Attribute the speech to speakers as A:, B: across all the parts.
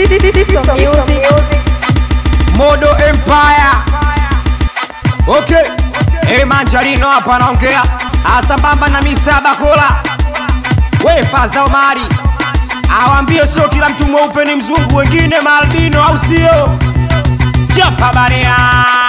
A: System music.
B: Modo Empire. Okay. Hey Manjarino hapa naongea. Asambamba na Misa Bakola. We Faza Omari. Awambie sio kila mtu mweupe ni mzungu, wengine maalbino au sio? Chapa barea.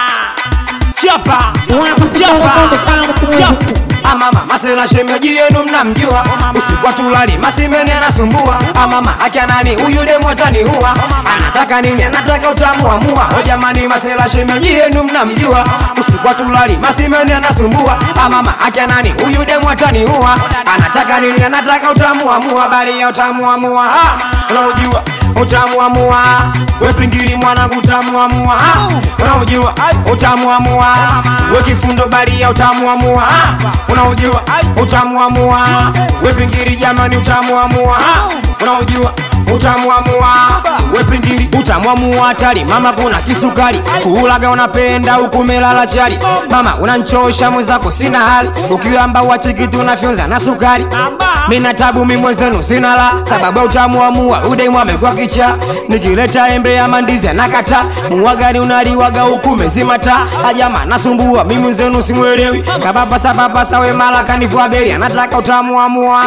B: Chapa. Chapa. Chapa. Amama masela shemeji yenu mnamjua, usiku tulali masimeni anasumbua. Amama akia nani huyu demo ataniua, anataka nini? Anataka utamu wa mua. O jamani, masela shemeji yenu mnamjua, usiku tulali masimeni anasumbua. Amama akia nani huyu demo ataniua, anataka nini? Anataka utamu wa mua. Bali ya utamu wa mua, ha, unaujua utamu wa mua. We pingili mwanangu utamu wa mua, ha, unaujua utamu wa mua. We kifundo bali ya utamu wa mua, ha, unaujua utamu wa mua. We pingili jamani utamu wa mua, ha, unaujua utamu wa mua. We pingili utamu wa mua hatari mama, kuna kisukari kuulaga unapenda huku melala chali mama, unanchosha mwenzako sina hali ukiamba wachiki tunafyonza na sukari mina tabu mi mwenzenu sina la sababu ya utamu wa mua udemu amekuwa kicha nikileta embe ya mandizi anakata mua gani unaliwaga huku mezimata ajama nasumbua mi mwenzenu simwelewi kababasa babasa we mala kanivua beri anataka utamu wa mua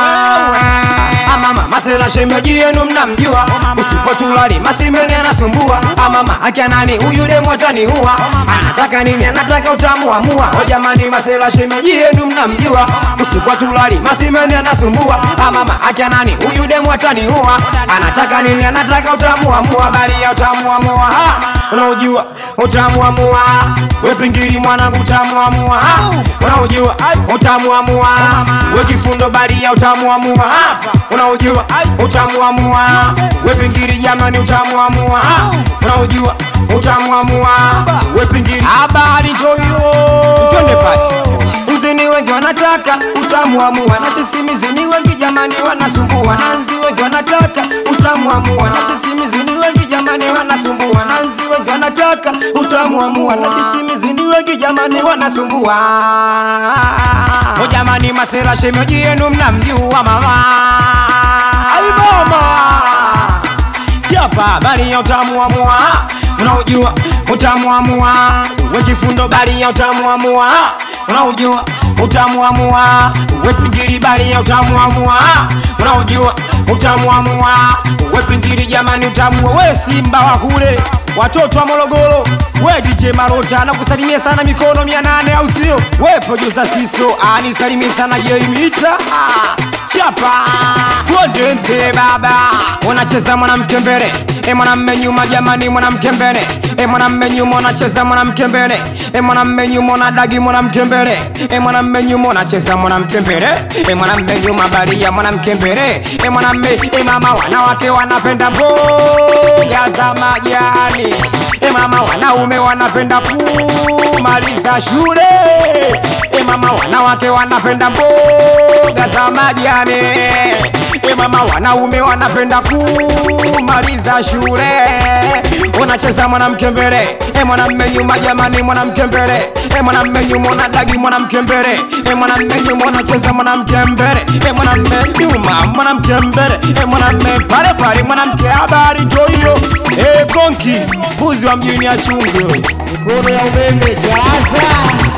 B: amama masela shemeji yenu mnamjua usipo tulali masimeni anasumbua amama akia nani huyu demu ataniua anataka nini anataka utamu wa mua o jamani masela shemeji yenu mnamjua usiku tulali masimeni anasumbua amama akia nani huyu demu ataniua anataka nini anataka utamu wa mua bali ya utamu wa mua ha, unaujua utamu wa mua we pingili mwanangu utamu wa mua ha, unaujua utamu wa mua we kifundo bali ya utamu wa mua ha, unaujua utamu wa mua we pingili jamani utamu wa mua ha, unaujua utamu wa mua we pingili habari ndoyo twende pale Uzini wengi wanataka utamu wa mua na sisi mizini wengi jamani wanasumbua nanzi wengi wanataka utamu wa mua na sisi mizini wengi jamani wanasumbua nanzi wengi wanataka utamu wa mua na sisi mizini wengi jamani wanasumbua o jamani masela shemeji yenu mnamjua mama ai mama chapa bali ya utamu wa mua unaujua utamu wa mua we kifundo bali ya utamu wa mua unaujua utamu wa mua we pingili bali ya utamu wa mua unaujua utamu wa mua we pingili jamani utamu wa we simba wa kule watoto wa Morogoro we DJ Marota nakusalimia sana mikono mia nane au sio we producer Siso anisalimia sana Jeimita ah, chapa twende mzee baba unacheza mwanamke mbele e mwanamme nyuma jamani mwanamke mbele e mwanamme nyuma unacheza mwanamke mbele e mwanamme nyuma unadagi mwanamke mbele e mwanamme nyuma unacheza mwanamke mbele e mwanamme nyuma bali ya mwanamke mbele e mwanamme e mama wanawake wanapenda mboga za majani e mama wanaume wanapenda kumaliza shule e mama wanawake wanapenda mboga za majani e mama wanaume wanapenda kumaliza shule unacheza mwanamke mbele e mwanamme nyuma jamani mwanamke mbele e mwanamme nyuma unadagi mwanamke mbele e mwanamme nyuma unacheza mwanamke mbele e mwanamme nyuma mwanamke mbele e mwanamme pale pale mwanamke habari ndio hiyo e konki mbuzi wa mjini achungu
A: Mikono ya umeme jaza.